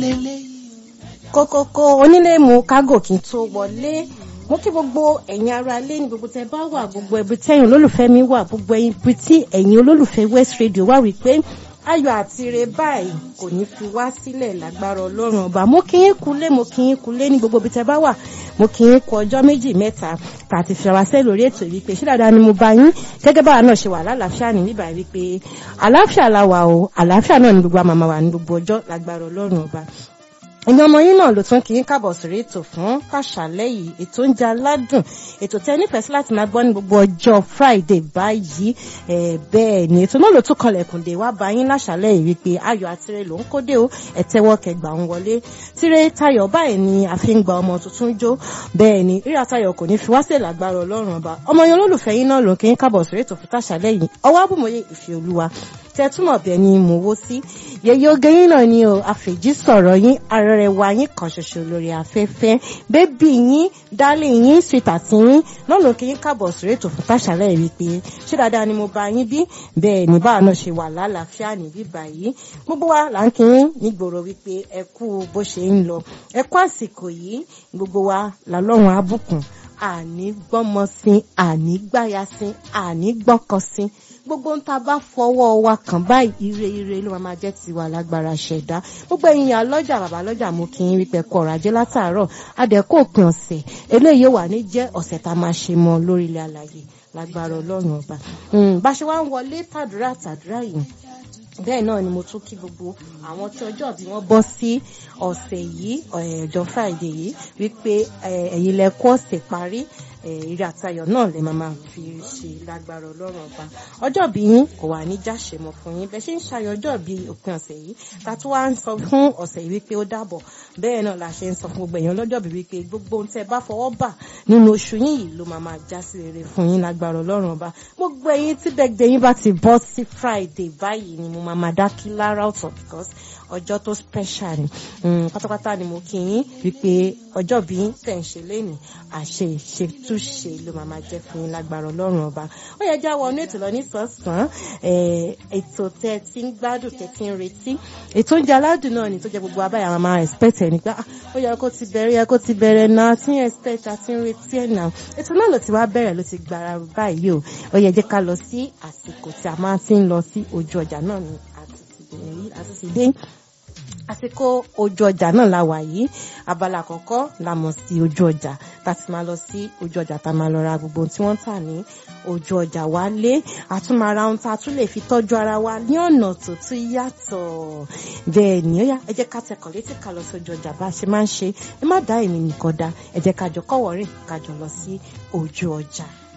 kókókó onílé mu kágò kí n tó wọlé mo kí gbogbo ẹ̀yin ará ilé ní gbogbo tẹ bá wà gbogbo ẹbí tẹ́yìn olólùfẹ́ mi wà gbogbo ibi tí ẹ̀yin olólùfẹ́ West Radio wà wípé ayọ̀ àti ire báyìí kò ní fi wá sílẹ̀ lágbára ọlọ́run ọba mo kí yín kulé mo kí yín kulé ní gbogbo ibi tẹ bá wà mo kí yín kú ọjọ́ méjì mẹ́ta tàti fi ara sẹ́ lórí ètò wípé ṣé dáadáa ni mo bá yín gẹ́gẹ́ báwa náà ṣe wà lálàáfíà ní bíbá wípé àlàáfíà la wà o àlàáfíà náà ní gbogbo àmàmà wà ní gbogbo ọjọ́ lágbára ọlọ́run ọba ẹ̀yin ọmọ yín náà ló tún kí n kábọ̀ sórí ètò fún pàṣálẹ́ yìí ètò oúnjẹ aládùn ètò tẹ nífẹ̀ẹ́ sí láti máa gbọ́ ní gbogbo ọjọ́ Friday báyìí bẹ́ẹ̀ ni ètò náà ló tún kọlẹ̀kùn dé wá bá yín láṣálẹ́ yìí wípé ayọ̀ àtirẹ̀ ló ń kódé o ẹ̀tẹ́wọ́ kẹgbà ń wọlé tíré tayọ̀ báyìí ni a fi ń gba ọmọ tuntun jó bẹ́ẹ̀ ni rírà tayọ̀ kò ní fi wá sí lágbára ọlọ́run ọba ọmọ yẹn olólùfẹ́ yín náà ló kí n kábọ̀ sórí ètò fún tàṣálẹ́ yìí ọwọ́ àbùmọ̀yé ìfẹ́ olúwa tẹ́túmọ̀ bẹ́ẹ̀ ni mò wó sí yẹyẹ oge yín náà ni o àfèjì sọ̀rọ̀ yín arẹrẹwà yín kan ṣoṣo lórí afẹ́fẹ́ bébì yín dálé yín sweetheart yín náà ló kí yín káàbọ̀ sórí ètò fún tàṣálẹ̀ rí pé ṣé dáadáa ni mo bá yín bí bẹ́ẹ̀ ni báwa náà ṣe wà lálàáfíà níbí báyìí gbogbo wa là ń kí yín nígboro wípé ẹ kú bó ṣe ń lọ ẹ kú àsìkò yìí gbogbo wa làlọ́run abùkún àní gbọ́mọ sí àní gbáya sí àní gbọ́kọ sí gbogbo ń ta bá fọwọ́ wa kàn báyìí ire ire ló máa jẹ́ tiwa lágbára ṣẹ̀dá gbogbo ẹ̀yin alọ́jà bàbá lọ́jà mo kí n wípé kọ ọ̀rọ̀ ajé látàárọ̀ adẹ́kọ̀ òpin ọ̀sẹ̀ eléyìí wà ní jẹ́ ọ̀sẹ̀ tá a máa ṣe mọ́ lórí ilẹ̀ alàyè lágbára ọlọ́run ọba bá ṣe wá ń wọlé tàdúrà tàdúrà yìí bẹ́ẹ̀ náà ni mo tún kí gbogbo àwọn tí ọjọ́ bí wọ́n bọ́ sí ọ̀sẹ̀ yìí ọjọ́ Friday yìí wípé ẹ̀yin lẹ kó ọ̀sẹ̀ parí ìrì àtayọ̀ náà lè máa máa fi ṣe lágbára ọlọ́run ọba ọjọ́ bí yín kò wà ní jáṣe mọ́ fún yín bẹ́ẹ̀ ṣe ń ṣayọ̀ ọjọ́ bí òpin ọ̀sẹ̀ yìí ta tún wá ń sọ fún ọ̀sẹ̀ yìí wípé ó dàbọ̀ bẹ́ẹ̀ náà la ṣe ń sọ fún gbogbo èèyàn lọ́jọ́ bí wípé gbogbo ohun tẹ́ bá fọwọ́ bà nínú oṣù yín yìí ló máa máa já sí rere fún yín lágbára ọlọ́run ọba gbogbo ẹ̀yin tí bẹ́ẹ̀ yín bá ti bọ́ sí Friday báyìí ni mo máa máa dá kí lára ọ̀tọ̀ because ọjọ́ tó special ni pátápátá ni mo kí yín wípé ọjọ́ bí tẹ̀ ń ṣe lénìí àṣẹ ìṣètúnṣe ló máa máa jẹ́ fún yín lágbára ọlọ́run ọba ó yẹ já wọnú ètò lọ ní sọ́sàn ètò tẹ́ ti ń gbádùn tẹ́ ti ń retí ètò oúnjẹ aládùn náà ni tó jẹ́ gbogbo abáyà máa máa expect ẹ̀ nígbà ó yẹ kó ti bẹ̀rẹ̀ yẹ kó ti bẹ̀rẹ̀ náà tí ń expect àti ń retí ẹ̀ náà ètò náà ló ti wá bẹ̀rẹ̀ ló ti gbára báyìí o ó yẹ jẹ́ ká lọ sí àsìkò tí a máa ti ń lọ sí ojú ọjà náà ni àti ti dé àsìkò ojú ọjà náà la wà yìí abala àkọ́kọ́ la mọ̀ sí ojú ọjà tá a ti máa lọ sí ojú ọjà tá a máa lọ ra gbogbo tí wọ́n tà ní ojú ọjà wa lé àtúmọ̀ra ohun tá a tún lè fi tọ́jú ara wa ní ọ̀nà tó tún yàtọ̀ bẹ́ẹ̀ ni ó yá ẹ jẹ́ ká tẹkọ̀ létí ká lọ sí ojú ọjà bá a ṣe máa ń ṣe ẹ má dá èmi nìkan dá ẹ jẹ́ ká jọ kọ́wọ́ rìn ká jọ lọ sí ojú ọjà.